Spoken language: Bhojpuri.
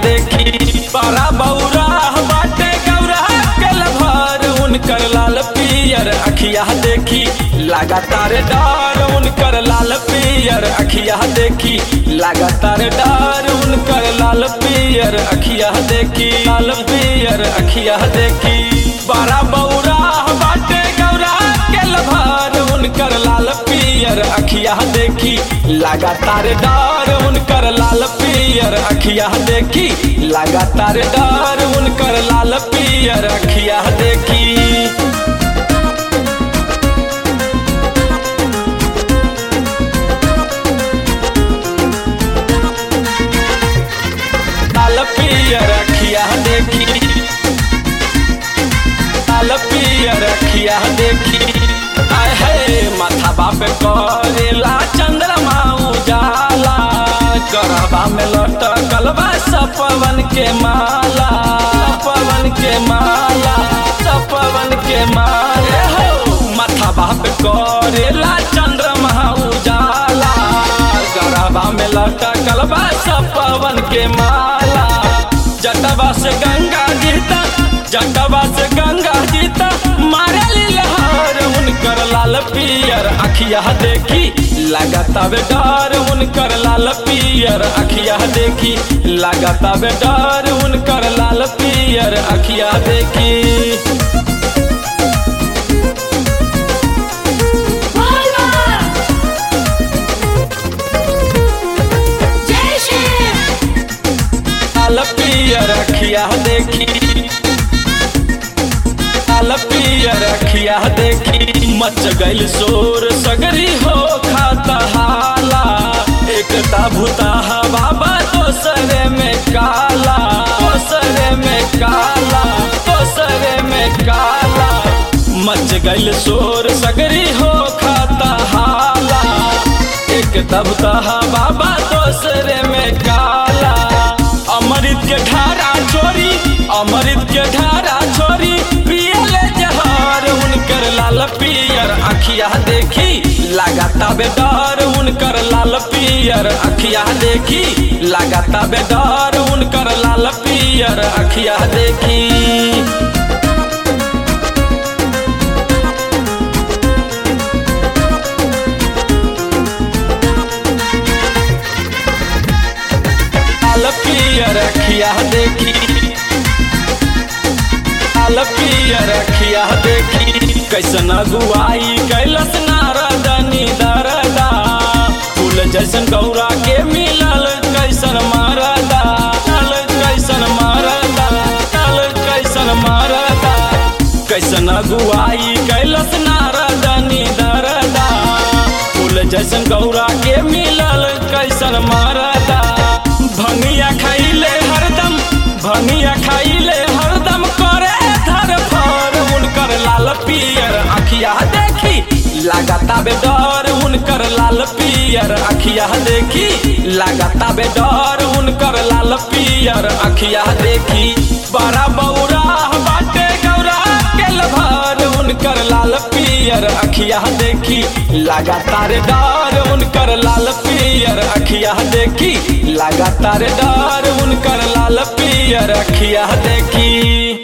देखी पारा बौरा बाटे गौरा के लभार उनकर लाल पियर अखिया देखी लगातार डार उनकर लाल पियर अखिया देखी लगातार डार उनकर लाल पियर अखिया देखी लाल पियर अखिया देखी बारा बौरा बाटे गौरा के लभार उनकर लाल पियर अखिया देखी लगातार डार उनकर लाल पियर अखिया देखी लगातार डार उनकर लाल पियर अखिया देखी लाल पियर अखिया देखी लाल पियर अखिया देखी आय है माथा बाप करेला चंद्रमा उजाला करबा में लटकल बा सपवन के माला सपवन के माला सपवन के माले हो माथा बाप करेला चंद्रमा उजाला गरबा में लटकल बा सपवन के माला जटवा से गंगा जीता जटवा से गंगा जीता मारे लहर उनकर लाल पियर अखिया देखी लगातार डर उनकर लाल पियर अखिया देखी लगातार डर उनकर लाल पियर अखिया देखी Volvo! जय श्री लाल पियर अखिया देखी लाल पियर अखिया देखी मच गइल शोर सगरी हो खाता हाला एकता भूता बाबा दोसरे में काला दोसरे में काला दोसरे में काला मच गइल शोर सगरी हो खाता हाला एक दबता बाबा दोसरे में काला अमृत के ढारा छोरी अमृत के ढारा छोरी पियले जहर उनकर लाल पियर अखिया देखी लगाता बेडर उनकर लाल पियर अखिया देखी लगाता बेडर उनकर लाल पियर अखिया देखी लाल पियर अखिया देखी लाल पियर अखिया देखी कैसन अगुआई कैलस नारदनी दरदा फूल जैसन गौरा के मिलल कैसन मारदा नल कैसन मारदा नल कैसन मारदा कैसन अगुआई कैलस नारदनी दरदा फूल जैसन गौरा के मिलल कैसन मारदा भंगिया खाइले हरदम भंगिया खाइले हरदम करे धर फर उनकर लाल पियर अखिया देखी लगाता बेडर उनकर लाल पियर अखिया देखी लगाता बेडर उनकर लाल पियर अखिया देखी बड़ा बौरा बाटे गौरा के लभर उनकर लाल पियर अखिया देखी लगातार डर उनकर लाल पियर अखिया देखी लगातार डर उनकर लाल पियर अखिया देखी